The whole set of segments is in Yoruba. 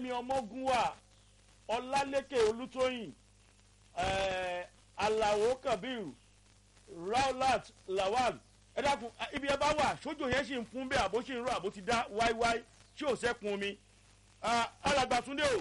fẹ́mi ọmọgúnwà ọlálékè olútóyìn eh, alao kabir raulat lawal ẹ dákun ah, ibi ẹ bá wà sójò yẹn sì ń fún bẹ́ẹ̀ àbó sì ń rọ àbó ti dá wáíwáí tí ò sẹ́kun omi Ah, alàgbàtúndé o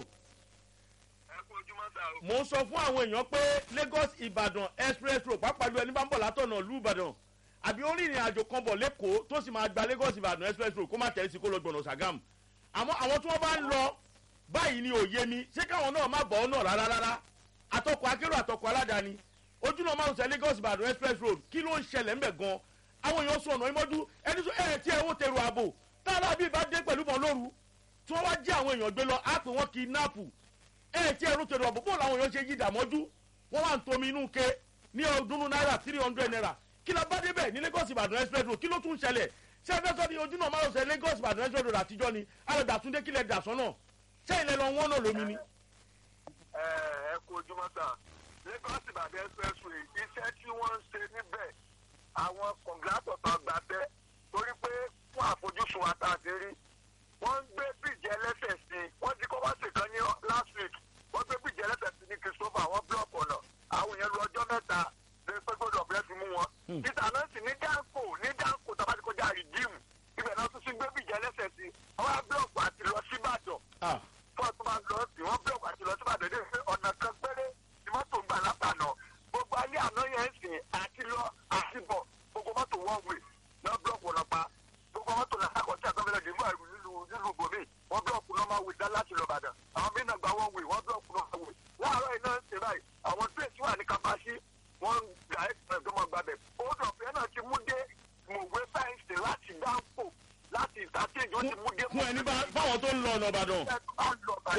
ẹ kú ojúmọ́ sá o. mò ń sọ fún àwọn èèyàn pé lagos ìbàdàn express road pàápàá ju ẹni bá ń bọ̀ látọ̀nà ìlú ìbàdàn àbí ó rìnrìn àjò kan bọ̀ lẹ́kọ̀ọ́ tó sì máa gba lagos ìbàdàn express road kó má tẹ̀lé sí kó lọ gbọ̀nà sàgámù àmọ́ àwọn tí wọ́n bá ń lọ báyìí ni òye mi ṣé káwọn náà má bọ̀ ọ́ náà rárá rárá àtọkọ̀ akérò àtọkọ̀ aládàáni ojú náà máa ń sẹ lagos ìbàdàn express road kí ló ń ṣẹlẹ̀ ńbẹ̀ gan àwọn èèyàn sọ ọ̀nà ìmọ́jú ẹni tó ẹ̀ tí ẹ̀ wó tẹ̀rù ààbò táàlà bíi bá dé pẹ̀lú bọ̀ lóru tí wọ́n wá jí àwọn èèyàn gbé lọ á pè wọ́n kidnap ẹ tí ẹrú tẹ̀lé ọ̀bùn bóòlù àwọn èèyàn ṣe yí ìdàmọ́jú wọ́n wà ń tomi inú ke ní ọdún náírà three hundred naira kí la bá débẹ̀ ní lagos ìbàdàn express road kí ló tún ṣẹlẹ̀ ṣé ẹ fẹ́ sọ ní ojú náà máa ń sẹ lagos ìbàdàn express road àtijọ́ ni alẹ́dàtúndé kílẹ̀ dàsán náà ṣé ilẹ̀ lọ wọ́n náà lómi ni. ẹ ẹ kú ojúmọ́ sá lagos ìbàdàn expressway iṣẹ́ tí wọ́n ń ṣe níbẹ̀ àwọn kọ̀ǹgátọ̀ tó gbà bẹ́ torí pé fún àfojúsùn wa tá a ti rí wọ́n ń gbé bíríìjì ẹlẹ́sẹ̀ sí i wọ́n ti kọ́ wá sí kan ní last week wọ́n gbé bíríìjì ẹlẹ́sẹ̀ sí ní christopher wọ́n búlọ̀kì ọ̀nà àwọn èèyàn lu ọjọ́ mẹ́ta lè pé gbọ́dọ̀ bẹ́ẹ̀ fi mú wọn. títà náà sì ní dáńkò ní dáńkò tó bá ti kọjá rìdíìmù ibẹ̀ náà tún sí gbé bíríìjì ẹlẹ́sẹ̀ sí i wọ́n á búlọ̀kì àti lọ síbàdàn Ah, fún ọtún máa ń lọ sí wọn búlọ̀kì àti lọ síbàdàn dé pé ọ̀nà kan péré ni mọ́tò ń gbà látànà gbogbo alẹ́ àná yẹn ń sìn àti lọ àti bọ̀ gbogbo mọ́tò wọ́n wè náà búlọ̀kì ọ̀nà pa gbogbo mọ́tò làkàkọ́ tí àgbẹ̀mẹ́lẹ̀ dì nígbà nílùú nílùú bòmí wọ́n búlọ̀kì náà máa wè dá láti lọ bàdàn àwọn mí náà gba wọ́n wè wọ́n búlọ̀kì náà máa wè láàárọ̀ iná ń ṣe báyìí àwọn tírèsì wà ní kapasi wọ́n ń gbà ẹ́ tó máa gbàbẹ̀ ó dọ̀fẹ́ náà ti mú dé mòwe sáyẹ́ǹsì láti dáńpò láti ìtàkéjì ó ti mú dé fún ẹni bá- báwọn tó ń lọ ọ̀nà ìbàdàn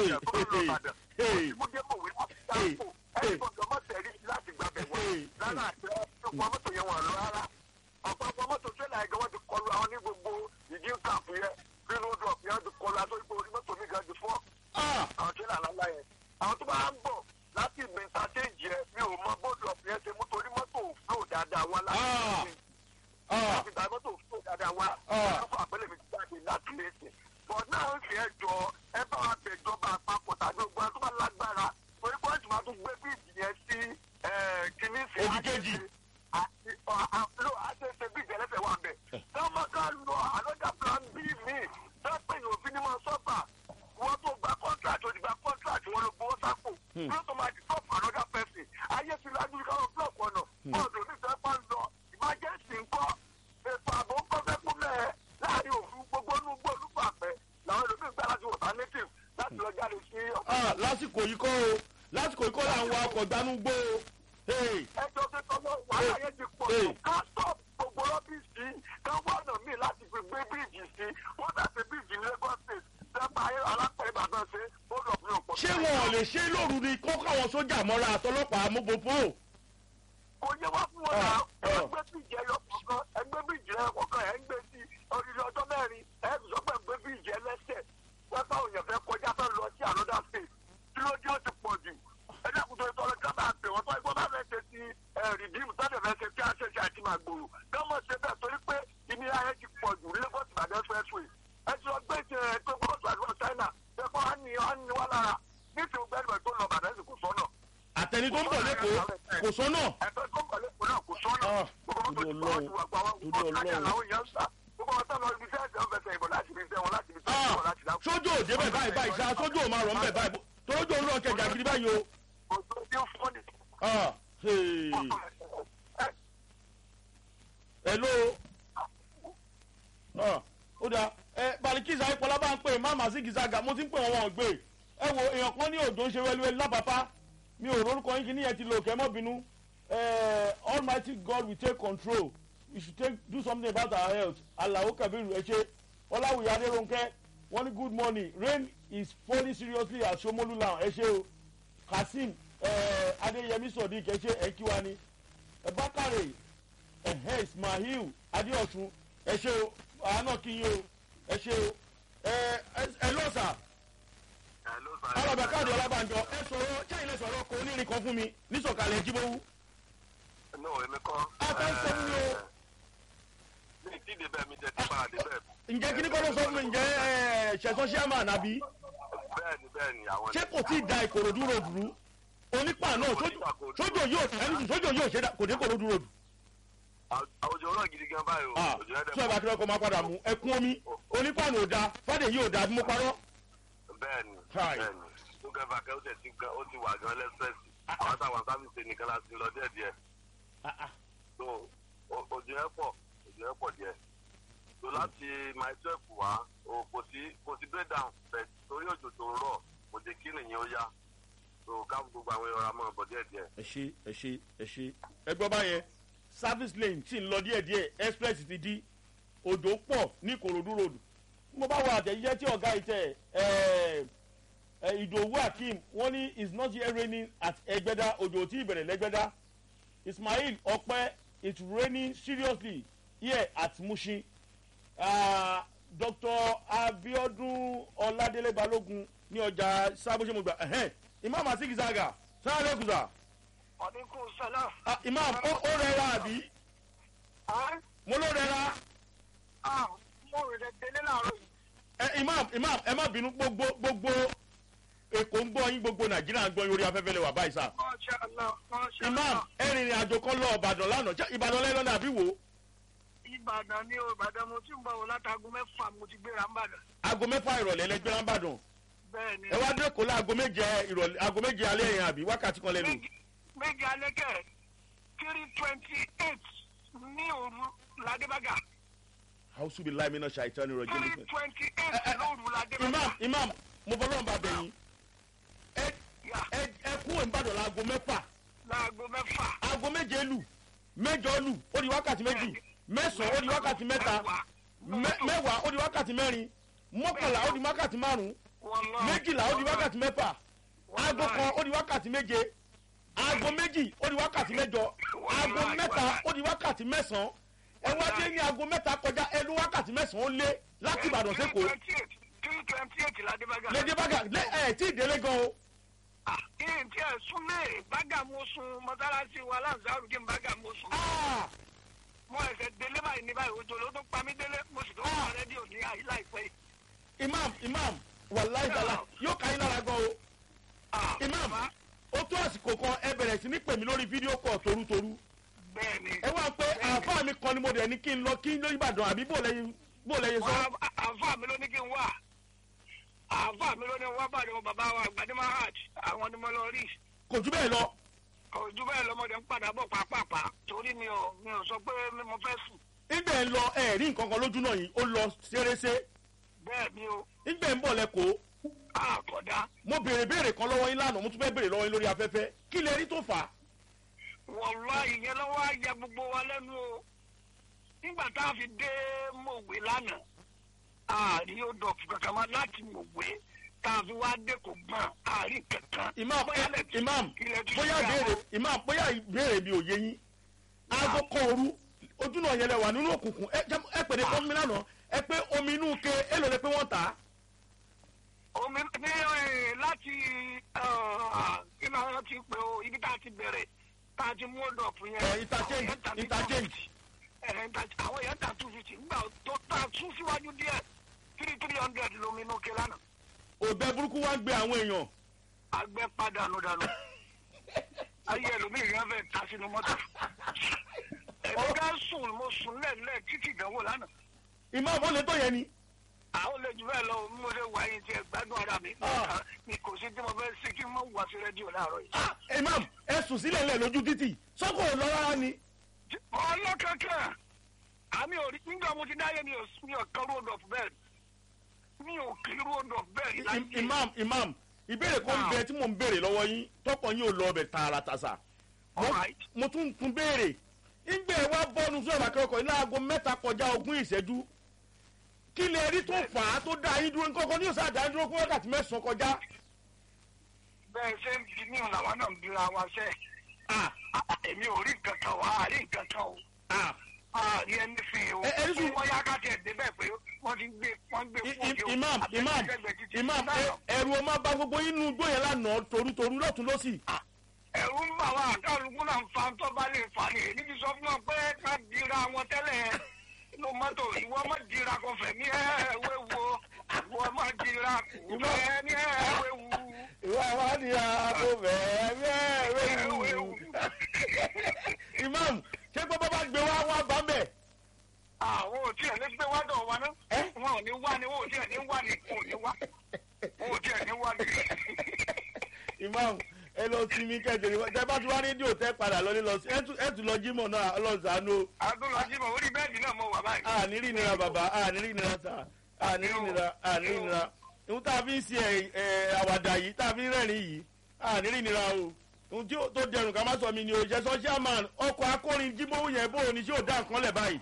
Ah, àwọn tó bá ń bọ̀ láti ìgbìntà stéèjì ẹ mi ò mọ bóòdù ọ̀pìn ẹ ṣe mú torí mọ́tò òfúlò dáadáa wá láti Ah. ìgbìntà ah, láti ìgbà mọ́tò òfúlò dáadáa wá Ah. wọ́n fún àpẹẹrẹ mi jáde láti lẹ́sìn bọ̀ náà ń fi ẹjọ́ ẹ bá wa bẹ̀jọba àpapọ̀ tàbí ogun ẹ tó bá lágbára torí pọ́ǹtì máa tún gbé bíìjì yẹn sí kìíní sí Òdì kejì. àti àlọ́ àṣẹṣe bíìjì ẹlẹ́fẹ̀ẹ́ wà bẹ̀. sọ́mọ ká lọ àlọ́jà plan b mi sẹ́pẹ̀ yóò fi ní mọ́ sọ́fà wọ́n tó gba contract ó ti gba contract wọn ló gbowó sápò wọ́n tó máa di top another person ayé ti lajú káwọn block ọ̀nà bọ́ọ̀dù oníṣẹ́ pa ń lọ emergency ńkọ́ ètò ààbò ńkọ́ fẹ́ kú mẹ́ẹ̀ láàrin òfin gbogbo inú gbó olúfàpẹ́ làwọn ẹlòmíín gbá láti wọ̀tá native láti lọ jáde sí ah, lásìkò yìí kọ́ o lásìkò yìí kọ́ là ń wa ọkọ̀ gbanú gbó o. Hey, ẹjọ́ tó tọ́wọ́ wàhálà yẹn ti pọ̀ Hey. jù ká stop gbogbo rọ́bìsì ká wá ọ̀nà míì láti fi gbé bíríìjì sí wọ́n dàbí bíríìjì ní lagos state sẹ́pà alápẹ̀rẹ̀ ìbàdàn ṣe ó lọ fún ọ̀pọ̀. ṣé wọn ò lè ṣe lóru ni kó káwọn sójà mọ́ra àtọlọ́pàá amúgbòpó. kò yẹ wá fún wọn Ah, náà ah. ẹgbẹ́ bíríìjì ẹyọ kọ̀ọ̀kan ẹgbẹ́ bíríìjì ẹyọ kọ̀ọ̀kan ẹ̀ ń gbé sí odidi ọjọ́ mẹ́rin ẹ̀ ń sọ pé ẹgbẹ́ bíríìjì ẹlẹ́sẹ̀ pẹ́pẹ́ òyìn fẹ́ kọjá fẹ́ lọ sí another state kí ló dé ó ti pọ̀ jù ẹ dákun tó tọrọ kábà pè wọ́n tó ẹgbẹ́ bá fẹ́ ṣe ti rìdíìmù tó fẹ́ ṣe tí a ṣe ṣe àti máa gbòòrò gọ́mọ̀ ṣe bẹ́ẹ̀ torí pé ìnira yẹn ti pọ̀ jù lagos ìbàdàn expressway ẹ ti lọ gbé ìṣe tó gbọ́dọ̀ tó àdúrà china ẹ̀kọ́ á ní á ní wá lára nítorí gbẹ́dùn tó lọ bàdàn sì kò sọ́nà àtẹni tó ń bọ̀ lẹ́kọ̀ọ́ kò sọ́nà. ẹ̀tọ́ tó ń bọ̀ lẹ́kọ̀ọ́ náà kò sọ́nà Ah, gbogbo mọ́tò torí tí wọ́n ti wà pa wá Ọlọ́run, gbogbo torí kájà Ọlọ́run. làwọn èèyàn ń sà gbogbo ọ̀tọ́ lọ ibi iṣẹ́ ẹ̀sẹ̀ ọ̀fẹ́sẹ̀ ìbọn láti ibi iṣẹ́ wọn láti ibi iṣẹ́ Ah, wọn láti dáko. sójú òde bẹ̀ báyìí báyìí ṣá sójú ò máa rọ̀ ń bẹ̀ báyìí tójú òun náà kẹjà gidi báyìí o. Òjò tí ó fọ́ ni. Ah, hey. hello. Ah, ó dáa ẹ balikisa ayípọlá bá ń pè má màá sí gìzága mo ti ń pè wọn wọn ò gbé ẹ wo èèyàn kan ní òjò ń ṣe wẹlúwẹlú lápapá mi ò rórúkọ yín kí níyẹn ti lò kẹ́ mọ́ bínú Eh, almighty god will take control we should take do something about our health alawo kabiru ẹ ṣe ọláwùyí adérónkẹ́ wọ́n ní good morning rain is falling seriously at somolu land ẹ ṣe o kazeem eh, adéyẹmí sodiq ẹ ṣe ẹ kí wa ni ẹ bákàrè ẹhẹ ismail adéọsùn ẹ ṣe o àánà kí yín o ẹ ṣe o ẹ ẹ lọ́sà alọ̀bẹ̀ káàdì ọlábànjọ ẹ sọ̀rọ̀ ṣẹ́yìn lẹ sọ̀rọ̀ kò onírin kan fún mi nísọ̀kalẹ̀ jíbówú. No, èmi kọ́. a fẹ́ sọ fún mi o Mi ì tí ì débẹ̀ mi jẹ́ tí bá a débẹ̀. ǹjẹ́ kí ni kọ́ ló sọ fún mi ǹjẹ́ ẹ ṣẹ̀sán ṣíàmà nàbí. Bẹ́ẹ̀ni bẹ́ẹ̀ ni àwọn. ṣé kò tí ì da ìkòròdú ròdù rú onípa náà sójò sójò yóò ẹni sójò yóò ṣe dá kò dé ìkòròdú ròdù. àwùjọ náà gidi gan báyìí o. ah òjò yẹn dẹ̀ tí ọba tí wọn kọ máa padà mú ẹkún omi onípa náà ò da fàdé yìí ò da bí mo parọ́. bẹ́ẹ̀ni Kai. bẹ́ẹ̀ni nígbà bàkẹ́ ó tẹ̀ sí gan ó ti wà gan lẹ́sẹ̀sì àwọn táwọn sábìsì nìkan láti lọ díẹ̀ díẹ̀ Ah, ah. so o- òjò yẹn pọ̀ òjò yẹn pọ̀ díẹ̀ so láti my twelve wá o kò sí kò sí break down bẹ̀ torí òjò tó ń rọ̀ kò jẹ́ kí nìyẹn ó yá so káàbù gbogbo àwọn èèyàn ra mọ́ ọ̀bọ̀ díẹ̀ díẹ̀. ẹ ṣe ẹ ṣe ẹ ṣe ẹ gbọ́ báyẹn service lane tí ń lọ díẹ̀díẹ̀ express ti di òjò pọ̀ ní ìkòròdú road mo bá wọ àtẹ̀jíṣẹ́ tí ọ̀gá ìtẹ̀ ẹ̀ ẹ̀ ìdòwú akeem wọ́n ní it's not yet raining at ẹgbẹ́dá òjò tí ìbẹ̀rẹ̀ lẹ́gbẹ́dá ismail ọpẹ́ it's raining seriously here at mushin uh, dr abiodun ọládélé balógun ní ọjà sábóṣemọgbà ẹ̀hẹ́n imam asikizaga sáré kùsà ọdínkù sọlá. ah, imam ó ó rẹra àbí mo ló rẹra mo rẹ̀ dẹ̀ délé láàárọ̀ yìí. ẹ imam imam ẹ má bínú gbogbo gbogbo èkó ń gbọ́ yín gbogbo nàìjíríà ń gbọ́ yín orí afẹ́fẹ́ lè wà báyìí sá Masha Allah, Masha imam Allah. ẹ rìnrìn àjò kan lọ ìbàdàn lánàá ṣé ìbàdàn lẹ́nu náà àbí wò ó ìbàdàn ní o ìbàdàn mo ti ń bọ̀ wọ látago mẹ́fà mo ti gbéra ń bàdàn. aago mẹ́fà ìrọ̀lẹ́ lẹ́gbẹ́ lámbàdàn bẹ́ẹ̀ ni ẹ wá dé kó láago méje ìrọ̀lẹ́ aago méje alẹ́ yẹn àbí wákàtí kan lẹ́nu méjì méjì alẹ́kẹ̀ three twenty eight ní òru ládébàgà hausu bi láì mìíràn ṣàìtàn ní ìrọ̀jẹ́ three nípa. twenty Ẹ- eight ẹ- lóru ládébàgà. imam imam mo fọlọ́ ń bá bẹ̀yìn ẹ Yà, ẹ ẹ kú ìbàdàn láago mẹ́fà láago mẹ́fà. aago méje lù mẹ́jọ lù ó di wákàtí méjì mẹ́sàn-án ó di wákàtí mẹ́ta mẹ́- mẹ́wàá ó di wákàtí mẹ́rin mọ́kànlá ó di wákàtí márùn-ún Wallahi, méjìlá ó di wákàtí mẹ́fà aago kan ó di wákàtí méje aago méjì ó di wákàtí mẹ́jọ aago mẹ́ta ó di wákàtí mẹ́sàn-án ẹ wá dé ní aago mẹ́ta kọjá ẹnu wákàtí mẹ́sàn-án ó lé láti ìbàdàn sẹ́kọ̀ọ́ three twenty eight ládébàgà. lédè bága lé ẹ̀ tí ì délé gan o ìyẹn tí ẹ súnlé bága mo sun mọ́sálásí wa láǹzárù kí n bága mo sun. Ah! mo ẹsẹ̀ délé báyìí ní báyìí òjò ló tún pa mí délé mo sì tún wà rédíò ní àyè láìpẹ́ yìí. imam imam wàláì dàlá yóò ká yín lára gan o Ah, imam bàbá, ó tó àsìkò kan ẹ bẹ̀rẹ̀ sí ní pè mí lórí fídíò kọ̀ torútorú bẹ́ẹ̀ ni. ẹ wá pé àáfàá mi kan ni mo dẹ̀ ní kí n lọ kí n lórí ìbàdàn àbí bò lẹ́yìn bò lẹ́yìn sọ. Wà á- àáfàá mi ló ní kí n wà àáfàá mi ló ní wá bàdé wọn bàbá wa àgbàdé mahad àwọn ni mo lọ rí kò jù bẹ́ẹ̀ lọ ojú bẹ́ẹ̀ lọ́mọdé ń padà bọ̀ pàápàá torí mi ò mi ò sọ pé mo fẹ́ sùn ìgbẹ́ ń lọ ẹ̀ rí nǹkan kan lójú náà yìí ó lọ ṣeréṣe bẹ́ẹ̀ ni o ìgbẹ́ ń bọ̀ lẹ́kọ̀ọ́ àkọ́dá mo béèrè béèrè kan lọ́wọ́ yín lánàá mo tún fẹ́ béèrè lọ́wọ́ yín lórí afẹ́fẹ́ kí lè rí tó fà á. wọ̀lá ìyẹn lọ́wọ́ á yẹ gbogbo wa lẹ́nu o nígbà tá a fi dé mòwe lánàá àárí ó dọ̀fù kankan máa láti mòwe tá a fi wá dé kò gbọ́n àárí kankan. imam Bóyá lè ti- imam ilẹ̀ ti bóyá ṣúgà béèrè wọn. imam bóyá béèrè mi ò yé yín aago kan òru ojú náà yẹlẹ wà nínú òkùnkùn ẹ jẹ́- ẹ pèrè fún mi lánàá ẹ pé omi inú ke èlò lẹ pé wọ́n tà á. omi ní ẹ, láti kí ni wọ́n ti pè o ibi tá a ti bẹ̀rẹ̀ tá a ti mú ọ̀dọ̀fù yẹn. ẹ interchange àwọn yẹn tà ní interchange 250. Ẹ, inter- àwọn yẹn tà two fifty nígbà tó tà tún síwájú díẹ̀ three three hundred lomi inú ke lánàá. òbẹ burúkú wá ń gbé àwọn èèyàn agbẹ́ padànù dànù ayé ẹlòmíì yẹn fẹ́ ta sínú mọ́tò ẹ̀mí ká sùn mo sùn lẹ́ẹ̀lẹ́ títí ìdánwò lánàá imam ó lè tó yẹn ni. àwọn olè jù bẹ́ẹ̀ lọ bí mo ṣe wà yín tiẹ̀ gbádùn ara mi Ah. mi kò sí tí mo fẹ́ ṣe kí n má wá sí rédíò láàárọ̀ yìí. Ah, imam ẹ sùn sílẹ̀ lẹ̀ lójú títì sọ́kò ò lọ rárá ni. ọlọ́kankan àmì òrí nígbà mo ti dáyé mi ò mi ò kan road of bed mi ò kí road of bed I- láyé. imam imam ìbéèrè kan ń Ah. bẹ tí mò ń béèrè lọ́wọ́ yín tọkàn yín ò lọ ọbẹ̀ tààràtàṣà Mo- Alright. mo tún ń tún béèrè ìgbẹ́ wa bọ́ọ̀nù sọ̀rọ̀ akẹ́kọ̀ọ́ ní aago mẹ́ta kọjá ogún ìṣẹ́jú kí lè rí tó fà á tó dá yín dúró nǹkan ní òsà dá yín dúró fún wákàtí mẹ́sàn-án kọjá. bẹ́ẹ̀ ṣe ń bi mí làwọn náà ń bira wa sẹ́ Ah, èmi ò rí nǹkan kan wá àrí nǹkan kan o. ah. ààrí ẹni fi o. Ẹ- ẹni sùn- wọ́n yá ká tẹ̀ débẹ̀ pé wọ́n ti gbé wọ́n gbé I- fún i- òde o. imam Àbẹ̀tẹ̀ imam sẹ́gbẹ̀ẹ́ títí. imam ẹ- ẹ̀rù ọmọ bá gbogbo yín nu igbó yẹn lánàá torútorú lọ́tún lọ́sì. ẹ̀rù ń bà wá àkàlùkù náà ń fa tó bá lè fà ní èyí ti sọ fún wọn pé ká dira wọn tẹ́lẹ̀ ló mọ́tò ìwọ má dira kọ fẹ̀mí ẹ̀ wé wo ìwọ má jìrà kù bẹ́ẹ̀ ní ẹ̀wẹ̀wù. ìwà ìwádìí ààbò bẹ́ẹ̀ bẹ́ẹ̀ wéwu. imam ṣé pé bàbá gbé wá wá bá bẹ̀. àwọn ò tiẹ̀ ní gbé wá dọ̀ wa ná. Ẹ́? wọn ò ní wá ni wọn ò tiẹ̀ ní wá ni wọn ò ní wá. wọn ò tiẹ̀ ní wá ni. imam ẹ lọ sí mi kẹjọ ní tẹ bá ti wá rédíò tẹ padà lọ ní lọ sí ẹ tún- ẹ tún lọ jímọ̀ náà ọlọ́sàánú adúlọ́jì mọ̀ orí bẹ́ẹ̀dì náà mo wà báyìí. àníri nira bàbá àníri nira sà àníri nira àníri nira ohun tá a fi ń ṣe ẹ ẹ àwàdà yìí tá a fi ń rẹ́rìn yìí àníri nira o ohun tí ó tó dẹrùn ká má sọ mi ni o jẹ sọ́ṣíà man ọkọ̀ akọrin jímọ̀wù yẹn bó o ní ṣé ò dá nǹkan lẹ̀ báyìí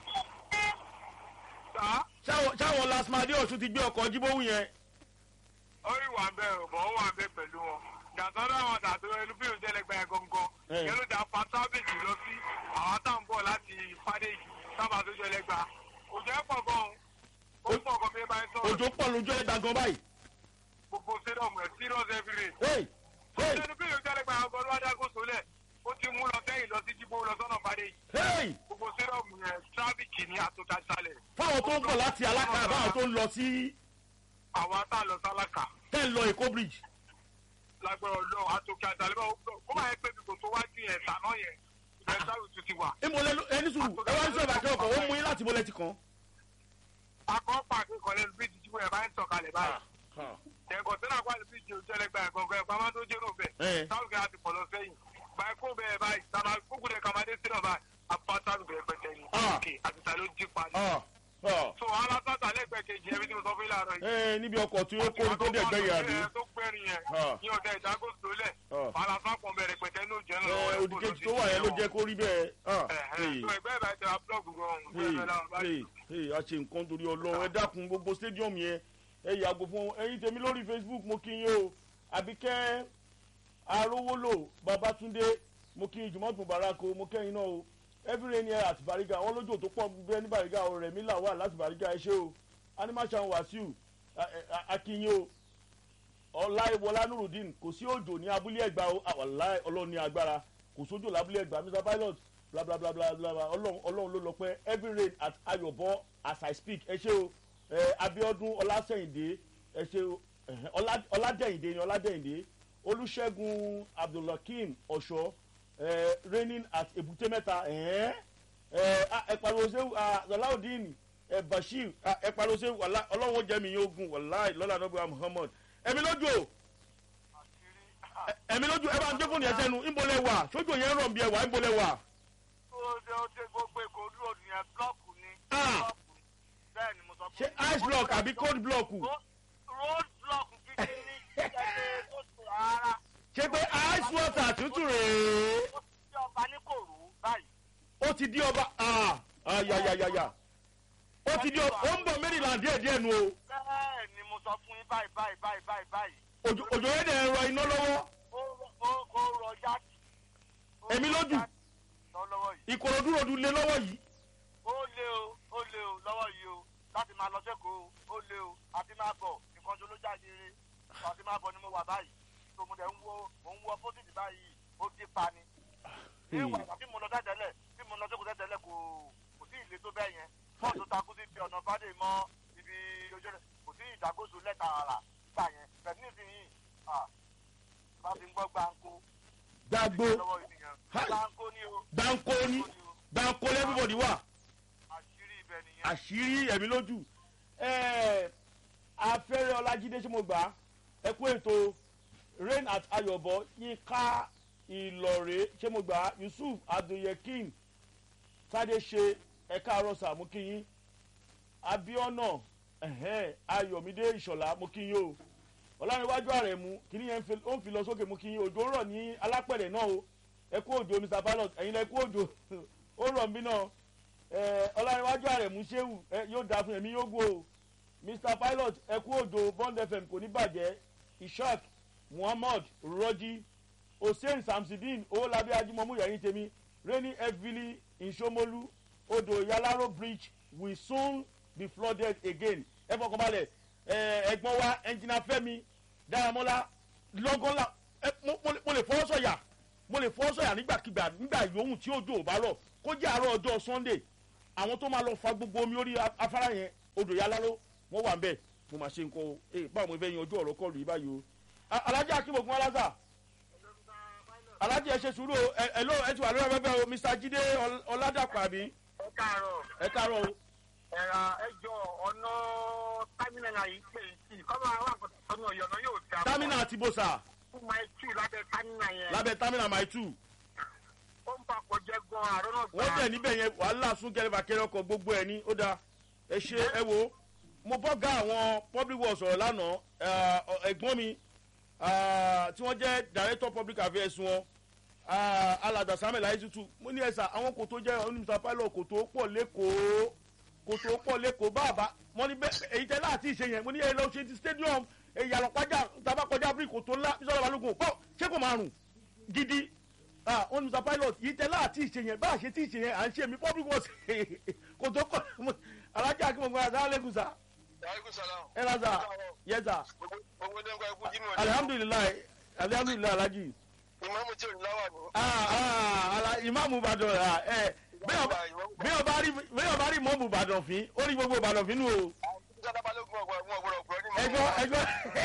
sá ṣáwọn ṣáwọn lasmadi ọ̀ṣun ti gbé ọkọ̀ jímọ̀wù yẹn orí wà bẹ́ẹ̀ ò bọ̀ ó wà bẹ́ẹ̀ pẹ̀lú wọn. dàtọ́rọ́ àwọn dàtọ́ ẹnu bí òun tẹ́lẹ̀ gba ẹ̀ gangan. Ẹ̀. yẹn ló dá pátábìlì lọ sí àwọn tá à ń bọ̀ láti fàdé yìí sábà tó jẹ́ lẹ́gbàá. òjò ẹ̀ pọ̀ gan-an ó pọ̀ gan bí ẹ bá ń sọ̀rọ̀ òjò pọ̀ lójú ẹ̀ dàgbọ́n báyìí gbogbo stadium ẹ̀ serious every day. hey hey ẹnu bí òun tẹ́lẹ̀ gba ọgọ́ ló wá dágò sólẹ̀ ó ti mú lọ sẹ́yìn lọ sí jíbó lọ sọ́nà fàdé yìí. hey gbogbo stadium yẹn tráfíkì ní àtúntà sálẹ̀. fáwọn tó ń bọ̀ láti alákà báwọn tó ń lọ sí àwọn tá a lọ sálákà ten lọ èkó bridge lágbára ọlọ́run àtòkè àtàlẹ́ bá ó máa ń pè mí kò tó wájú yẹn tàná yẹn ìbẹ̀rẹ̀ sáwì tún ti wà. ìmọ̀lẹ́ ẹni sùúrù ẹ wá ń sọ ìbàkẹ́ ọkọ̀ ó mú yín láti bọ́lẹ̀ ti kàn. akọ́pà akẹ́kọ̀ọ́ lẹ́nu bíríjì tí wọ́n bá ń tọ̀kalẹ̀ báyìí. ẹ̀kọ́ tí náà kwalẹ̀ bíríjì ò jẹ́lẹ̀ gba ẹ̀kọ́ ẹ̀kọ́ àmọ́ tó jẹ́rò Ẹ̀. bẹ́ẹ̀ sáwùkì àti pọ̀ lọ sẹ́yìn. báyìí kó bẹ́ẹ̀ báyìí tàbá kúkú dẹ̀ kàmáde sínú báyìí apáta bẹ̀rẹ̀ pẹ̀tẹ́ ni. Ah. òkè àti tà ló jí pa ni. Ah, ah. so alásàtà lẹ́gbẹ̀ẹ́ kejì ẹbí tí mo sọ fún ilé àárọ̀ yìí. ẹ níbi ọkọ̀ tí ó kóri tó dẹ̀ gbẹ̀yìn àbí. tó gbẹ̀rin yẹn Ah. ní ọ̀dẹ ìdágò sólẹ̀ Ah. alásàpọ̀ bẹ̀rẹ̀ pẹ̀tẹ́ ní òjẹ́ ẹ lọ́wọ́ òdìkejì tó wà yẹn ló jẹ́ kó rí bẹ́ẹ̀. Ah, hey, so ẹgbẹ́ ìbá ìjọba blọọgù gan-an hey, bẹ́ẹ̀ náà báyìí. hey, hey, a ṣe nǹkan torí ọlọ́run ẹ dákun gbogbo stadium yẹn ẹ yàgò fún ẹyin tèmi lórí facebook mo kí yín o àbíkẹ́ arówólò babatunde mo kí yín jùmọ̀ tún barako mo kẹ́yìn náà o every rain year àti bariga wọn lójú tó pọ̀ bẹ́ẹ̀ ní bariga o rẹ̀ mí là wà láti bariga ẹ ṣe o animation wasiu akínyìn o ọláìwọlá nurudeen kò sí òjò ní abúlé ẹgbà o àwàlá ọlọ́run ní agbára kò sójò lábúlé ẹgbà mr pilot bla bla bla bla bla bla ọlọ́run ọlọ́run ló lọ pẹ́ every rain at ayọ̀bọ as i speak ẹ ṣe o ẹ abiodun ọlásẹ̀yìndé ẹ ṣe o ẹhẹ, Ọlá- ọládẹ̀yìndé ni ọládẹ̀yìndé olùṣègùn abdulhakeem ọ̀ṣọ́ ẹ raining at èbúté mẹ́ta ẹ̀hẹ́n ẹ ah, ẹ pariwo ṣe zọláùdín ẹ bashir ah, ẹ pariwo ṣe wàlá ọlọ́run ó jẹ́ mi yóò gùn wàlá lọ́la nọ́bù muhammad ẹ̀mí lójú o ẹ- ẹ̀mí lójú ẹ bá ń gbé fóònù yẹn sẹ́nu ńbọ̀lẹ̀ wà sójú yẹn rọ̀ bí ẹ wà ńbọ̀lẹ̀ wà. ó ṣe ó ṣe gbogbo èkó dúró nìyẹn blọọkù ni. Ah. blọọkù ni. bẹ́ẹ̀ ni mo sọ ṣé ice block àbí cold block Ro- road block gidi ní ìṣẹ̀lẹ̀ tó ṣe ara. ṣé pé ice water tútù rèé ó ti ṣe ọba ní kòrò báyìí. ó ti di ọba ah, ayayayaya ó ti di ọba ó ń bọ̀ maryland díẹ̀ díẹ̀ nu o bẹ́ẹ̀ ni mo sọ fún yín báyìí báyìí báyìí báyìí báyìí. òjò òjò yẹn dẹ̀ ń rọ iná lọ́wọ́ ó ó ó rọ yáàtì. Ó Èmi rọ lójú. yáàtì lọ́wọ́ yìí. ìkòròdú ròdù lé lọ́wọ́ yìí ó lé o ó lé o lọ́wọ́ yìí o láti máa lọ sẹ́kọ̀ọ́ ó lé o àti máa bọ̀ nǹkan tó ló jáde eré àti máa bọ̀ ni mo wà báyìí tó mo dẹ̀ ń wo mò ń wo opposite báyìí ó dé pa ni. ní ìwà ìgbà tí mo lọ tẹ́tẹ́lẹ̀ tí mo lọ sẹ́kọ̀ọ́ tẹ́tẹ́lẹ̀ kò kò sí ìlé tó bẹ́ẹ̀ yẹn fọ́ọ̀tù takú sí ti ọ̀nà fàdé mọ́ ibi ojú rẹ̀ kò sí ìdágóso lẹ́ta ara nígbà yẹn pẹ̀lú nísìnyí ah, bá ti ń gbọ́ gbáǹkó gbàgbó lọ́wọ́ ènìyàn Hi. gbáǹkó ni o gbàǹkó ní gbàǹkó lẹ́bíbọ̀dì wà àṣírí ibẹ̀ nìyẹn. àṣírí ẹ̀mí lójú ẹ̀ẹ́ afẹ́rẹ́ ọlájídé ṣé mo gbà á ẹ kú ètò rain at ayọ̀bọ yínká ìlọ̀rẹ́ ṣé mo gbà á yusuf abdulyekin sade ṣe ẹ̀ka àròsà mú kí yín abiona ẹ̀hẹ́n, ayọ̀mídé ìṣọ̀lá mú kí yín o ọ̀làníwájú ààrẹ mú kí ni yẹn ń fi- ó ń fi lọ sókè mú kí yín òjò ń rọ̀ ní alápẹ̀rẹ̀ náà o ẹ kú òjò mr pilot ẹ̀yin lẹ kú òjò ó rọ̀ mí náà ẹ ọlọ́rinwájú àrẹ̀mú ṣéwù ẹ yóò dáa fún ẹ̀mí yóò gbó o mr pilot ẹ kú òjò bond fm kò ní bàjẹ́ ishaq muhammad rọ́jí hussein samsidin owólabí ajímọ̀mú yẹ̀yìn tèmi rainy heavily in somolu odò yalaro bridge will soon be flooded again ẹ fọkànbalẹ̀ ẹ ẹ̀gbọ́n wa ẹnjìnà fẹ́mi dáramọ́lá lọ́gọ́lá ẹ mo- mo lè- mo lè fọwọ́ sọ̀yà mo lè fọwọ́ sọ̀yà nígbàkigbà nígbà yòówù tí òjò ò bá rọ̀ kó jẹ́ àárọ̀ ọjọ́ sunday àwọn tó máa lọ fa gbogbo omi orí a- afárá yẹn odò yáláró wọ́n wà ń bẹ̀ mo máa ṣe nǹkan o ee báwo mo fẹ́ yan ojú ọ̀rọ̀ kọlù yìí báyìí o A- alájà akínbògùn aláza alájà ẹ ṣe sùúrù o ẹ ẹ ló ẹ ti wà lórí afẹ́fẹ́ o mr jide Ọl- ọládàpọ̀ àbí ẹ káàárọ̀ ẹ káàárọ̀ o ẹ̀rà ẹjọ́ ọ̀nà támínà náà yìí pé sí kọ́mọ àwọn àgbàdo sọ́nù ọ̀yọ́ náà yóò dá tamina àti bosa fún máa tù lábẹ́ támínà yẹn lábẹ́ tamina my two ó ń bá kọjá gan àárọ̀ náà gbà wọ́n tẹ̀ níbẹ̀ yẹn wàhálà sún kẹrẹ́fà kẹrẹ́ ọkọ̀ gbogbo ẹ̀ ní ó dáa ẹ ṣe ẹ wo mo bọ́ ga àwọn public works sọ̀rọ̀ lánàá ẹ, ọ- ẹ̀gbọ́n mi ah, tí wọ́n jẹ́ director public affairs wọn ah, alàgbà samuel ayetutu mo ní ẹ̀sà àwọn kòtò jẹ́ onímọ̀tà pilot kòtò pọ̀ lẹ́kọ̀ọ́ kòtò pọ̀ lẹ́kọ̀ọ́ báàbá wọ́n ní bẹ́ẹ̀ èyí tẹ́ láti ṣe yẹn mo ní ẹ lọ ṣe ti stadium ìyàlọ́ pàjá tàbá kọjá bírí kòtò ńlá bísọ̀rọ̀ balógun pọ̀ ṣé kò máa rùn gidi ah wọn ní mr pilot yìí tẹ láti ìṣe yẹn bá a ṣe tí ìṣe yẹn à ń ṣe mi public works kò tó kọ alájà kí mo gbọ́dọ̀ sáà lẹ́kùn sá aleykum salaam. ẹ ra sá yẹ sá gbogbo ní ẹgbẹ́ ikú jímọ̀ ní alihamudulilayi alihamudulilayi alaji ìmọ̀mù tí ò ní láwà ní. ah ah ala imaamu ìbàdàn ah ẹ bẹ́ẹ̀ bá rí bẹ́ẹ̀ bá rí mọ́mù ìbàdàn fín ó rí gbogbo ìbàdàn fín nù o ìjọba balógun ọgbà wọn gbọdọ̀ gbọ́ ní ẹjọ́ ẹjọ́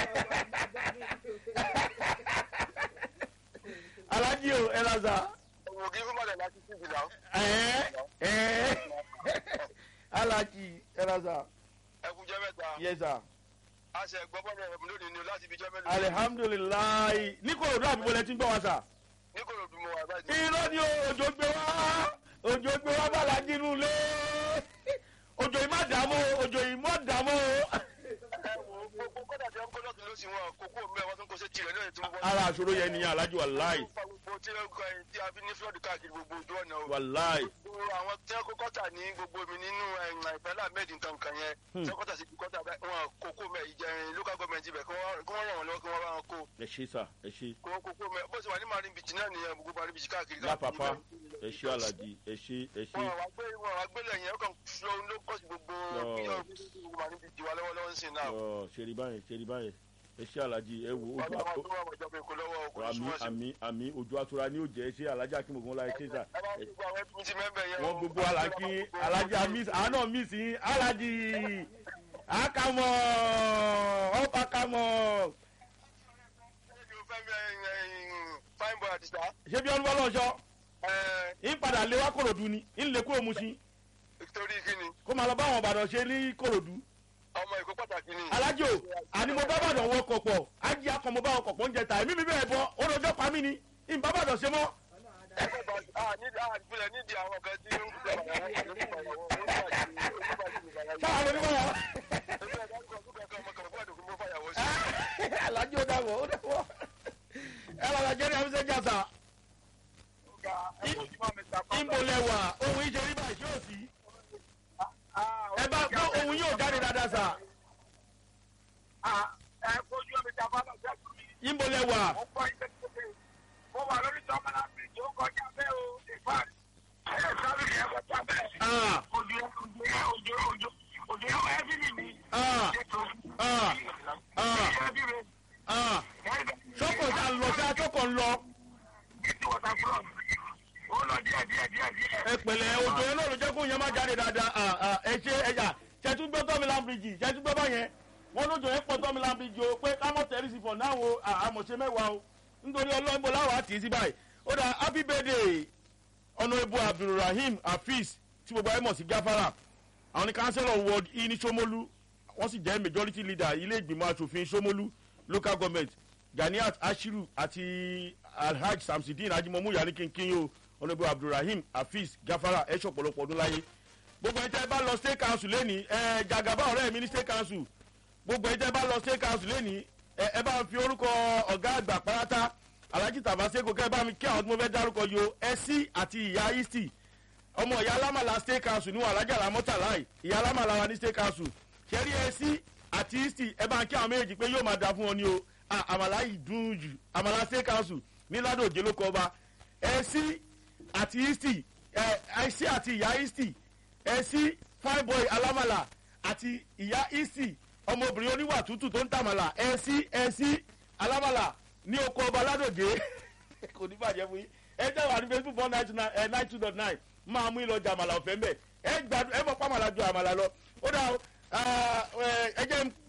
alaji o ẹ ra sá ọmọ ògì fún bàdàn láti sí ìgbìlá. ẹ ẹ alaji ẹ ra sá ẹkú jẹ́ mẹ́ta yẹ sá. a ṣe gbọ́ bọ́ọ̀lù ẹ̀rọ lónìí ni o láti ibi jẹ́ mélòó. alihamdulilayi ní kòròdú àbíbọ̀ lẹ ti ń gbọ́ wa sà. ní kò lòdù mọ́ wa báyìí. irọ́ ni o, òjò gbé wá òjò gbé wá bàlá jínú lé òjò yìí má dààmú o, òjò yìí má dààmú o. ẹ wo gbogbo kọ́dà tí wọ́n kọ́ lọ́tún ló sì wọn kókó mẹ́ wọ́n tún kó sí tirẹ̀ náà tí wọ́n wọ́n. ara àṣòro yẹn nìyẹn alájú wàláì fa gbogbo tí ó kọ ẹyin tí a fi ní flood káàkiri gbogbo ojú ọ̀nà o. wàláì gbogbo àwọn tí wọ́n kó kọ́tà ní gbogbo mi nínú ìpínlẹ̀ ahmed nǹkan kan yẹn Hmm. tí wọ́n kọ́tà sí kọ́tà bẹ́ẹ̀ wọn kókó mẹ́ ìjẹrin local government ibẹ̀ kí wọ́n kí wọ́n ràn wọ́n lọ́wọ́ kí wọ́n bá wọn kó ẹ ṣe sà ẹ ṣe kó kókó mẹ́ bó ṣe wà ní marine beach náà nìyẹn gbogbo marine beach káàkiri. lápapá ẹ ṣe alájí ẹ ṣe ẹ ṣe wọn wá gbé wọn wá gbélé yẹn ó kàn lọ ló kọ́ sí gbogbo Lọ. bíyàn gbogbo marine beach wa lọ́wọ́lọ́wọ́ ń sìn náà. ọ ṣèrí báyìí ṣèrí báyìí ẹ ṣe alájí ẹ wò wọ́n ojú ní àpò wọ́n tó wà mọ̀jọ́ pé kò lọ́wọ́ kò ní àmì súnmọ́ sí. àmì àmì ojú àtura ni ó jẹ ẹ ṣe alájà kí mo gbọ́n láyé ṣe sà ẹ bá gbogbo àwọn ẹbí ti mẹ́bẹ̀ yẹn. wọn gbogbo alájí alájí miss àánà miss yín alájí àkàmọ ọ̀pàkàmọ fine boy àdìsá. ṣé bí ọdún bọ́lá ọ̀ṣọ́ ń padà lé wá kòròdú ni ń lè kúrò mu sí torí kíni kó máa lọ bá àwọn ìbàdàn ṣe ní kòròdú ọmọ ìkó pàtàkì ni. alájò àní mo bá bàdàn wọ kọ̀pọ̀ ájí akọ mo bá wọn kọ̀pọ̀ ń jẹ ta èmi mi bẹ́ẹ̀ bọ́ ó lọ́jọ́ pa mí ni ń bá bàdàn ṣe mọ́ àgbélẹ̀ nídìí àwọn kan tí ó ń gbé àwọn ọmọ sáà lórí wọ́n yà ìgbà alájò ó dàbọ̀ ó dàbọ̀ ẹ lọ́la jẹ́rìí àfisẹ́ jàsà ìmọ̀lẹ́wà ohun ìṣe rí báyìí ṣé ò sí ẹ bá gbọ́ ohun yóò jáde dáadáa sà ẹ kojú omi tí a bá lọ sí àkùrẹ́ yìí. ìmọ̀lẹ́wà mo gbọ́ ilé tó dé mo wà lórí tọ́mọ́lá bíríjì ó kọjá bẹ́ẹ̀ o ìfàn ẹ̀ sáré yẹn kọjá bẹ́ẹ̀. ah òjò òjò òjò òjò òjò yẹn wọ́n ẹ́bí mi ní. ah ah ah ẹ́bí mi ah sọ́kò ṣá ń lọ sí atọ́kọ̀ ń lọ ní wọ́tà fúlọ̀ ó lọ díẹ̀ díẹ̀ díẹ̀ díẹ̀. ẹ pẹ̀lẹ́ òjò yẹn náà ló jẹ́ kó yẹn má jáde dáadáa ah ah ẹ ṣe ẹ̀yà ṣẹ́tú gbọ́ tọ́mìlán bíríjì ṣẹ́tú gbọ́ báyẹn wọ́n lójó yẹn pọ̀ tọ́mìlán bíríjì o pé kámọ́ tẹ̀rí sí fọ̀ náà wo àmọ̀ṣe mẹ́wàá o nítorí ọlọ́gbó láwọ̀ àti sí báyìí ó dà happy birthday honourable abdulrahim hafiz tí gbogbo ayé mọ̀ sí gáfárà àwọn ní councillor ward e ní somolu wọ́n sì jẹ́ majority leader ilé ìgbìmọ̀ asòfin somolu local government ganiat ashiru àti alhaj samsidin ajimomu yanni kinkin o honourable abdulrahim hafiz gáfárà ẹ̀ ṣọ̀pọ̀lọpọ̀ ọdún láyé gbogbo ẹ̀ tẹ́ bá lọ state council lẹ́ni ẹ̀ jagaba ọ̀rẹ́ mi ní state council gbogbo ẹ̀ tẹ́ bá lọ state council lẹ́ni ẹ̀ ẹ bá fi orúkọ ọ̀gá àgbà pátá alhaji tabaseko kẹ́ ẹ bá mi kí àwọn tí mo fẹ́ dárúkọ yìí o ẹsí àti ìyá isti ọmọ ìyá alámàlà state council níwọ̀n alájà lámọ́tàláì ìyá alámàlà wa ní state council ṣẹ́rí ẹsí àti isti ẹ bá ń kí àwọn méjèèjì pé yóò máa da fún wọn ní o Ah, àmàlà yìí dùn jù àmàlà state council ní ládòjé ló kọ ọba ẹsí àti isti ẹ ẹsí àti ìyá isti ẹsí fine boy alámàlà àti ìyá isti ọmọbìnrin oníwà tútù tó ń tàmàlà ẹsí ẹsí alámàlà ní oko ọba ládòjé kò ní bàjẹ́ fún yín ẹ jẹ́ wà ní facebook four nine two nine ẹ nine two dot nine máa mú ìlọjà àmàlà ọ̀fẹ́ mbẹ́ ẹ gbàdúrà ẹ mọ̀ pàmàlà ju àmàlà lọ ó dà ó ẹ jẹ́ ń rán yín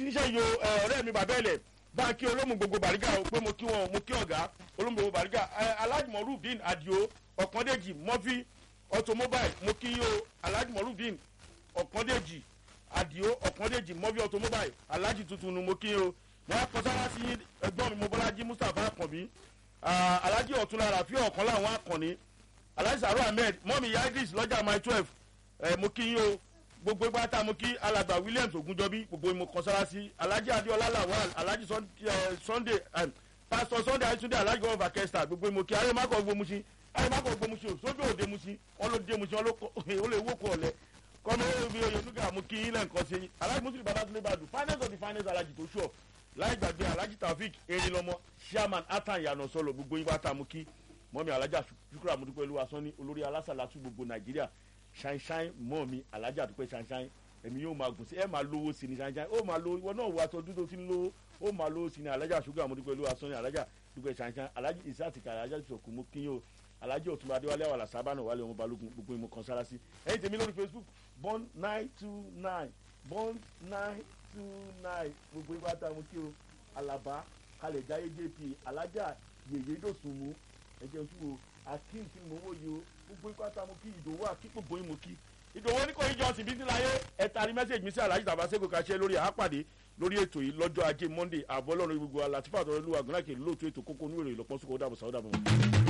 níṣẹ́ yo ọ̀rẹ́ mi bàbá ẹ̀lẹ̀ bá a kí olómù gbogbo bàrígà o pé mo kí wọn mo kí ọ̀gá olómù gbogbo bàrígà alhaji morudin adio ọ̀kàndéjì mọ́fí automobile mo kí o alhaji morudin ọ̀kàndéjì adio ọ̀kàndéjì mọ́fí automobile alhaji tuntun ni mo kí o mo á kọsára sí ẹgbọ́n mi mo bọ́lájí mustapha akànbí alhaji ọ̀túnla rafi ọ̀kan láwọn akànní alhaji saro ahmed mọ́mi yagris lọ́jà my twelve mo kí yín o gbogbo ìgbà tá a mú kí alàgbà williams ogunjọbí gbogbo ìmọ̀ kọsára sí alhaji adiola lawal alhaji sunday pastor sunday ayitunde alhaji gọvọ akẹsita gbogbo ìmọ̀ kí ayémakọ gbomusi ayémakọ gbomusi o sójú òde musi wọn ló dé musi wọn ló lè wókò ọlẹ kọ́mi ó bí oyè nuga mú kí ilẹ̀ nǹkan ṣe alhaji muslim babatunde badu finance of the finance alhaji tó ṣọ láì gbàgbé alhaji taofik erinlọmọ chairman atan yanu sọlọ gbogbo ìgbà tá a mú kí mọ́mi alhaji shukura mudupe olúwa sanni olórí alásàlátú gbogbo nàìjíríà ṣáínṣáín mọ́ mi alájà àdúpẹ́ ṣáínṣáín èmi yóò máa gùn sí ẹ máa lówó sí ni ṣáínṣáín ó máa lówó ìwọ náà wọ aṣọ dúdú tí ń lówó ó máa lówó sí ni alájà ṣúgà mo dúpẹ́ lówó aṣọ ni alájà dúpẹ́ ṣáínṣáín alájà ìsáàtìkà alájà ìṣòkù mo kí yín o alájà òtún adéwálé àwàlà sábànà wálé ọmọ balógun gbogbo ìmọ̀ kan sára sí ẹ̀yin tèmi lórí facebook born nine two nine born nine two nine gbogbo ìgbà tá a mú kí o alaba kalẹ̀ jáyé jp alájà yèyé dòsùnmù ẹ̀jẹ̀ oṣù wo akeem tí mo wò yìí o gbogbo ikú àtàwọn kí ìdòwò àkíkò bóyin mo kí ìdòwò ní kò yí jọ́sìn bí síláyé ẹ̀ta ní mẹ́sẹ̀gì mi sí aláàjì tàbá sẹ́kọ̀ọ́ ká ṣe lórí àápàdé lórí ètò yìí lọ́jọ́ ajé monday àbọ̀ ọlọ́run gbogbo alátìfà àtọ́rọ́lùwà gúnlákè lóòótọ́ ètò kókó onúwèrè ìlọpọ̀ sókò ó dàbọ̀ sáwọ́ dàbọ̀.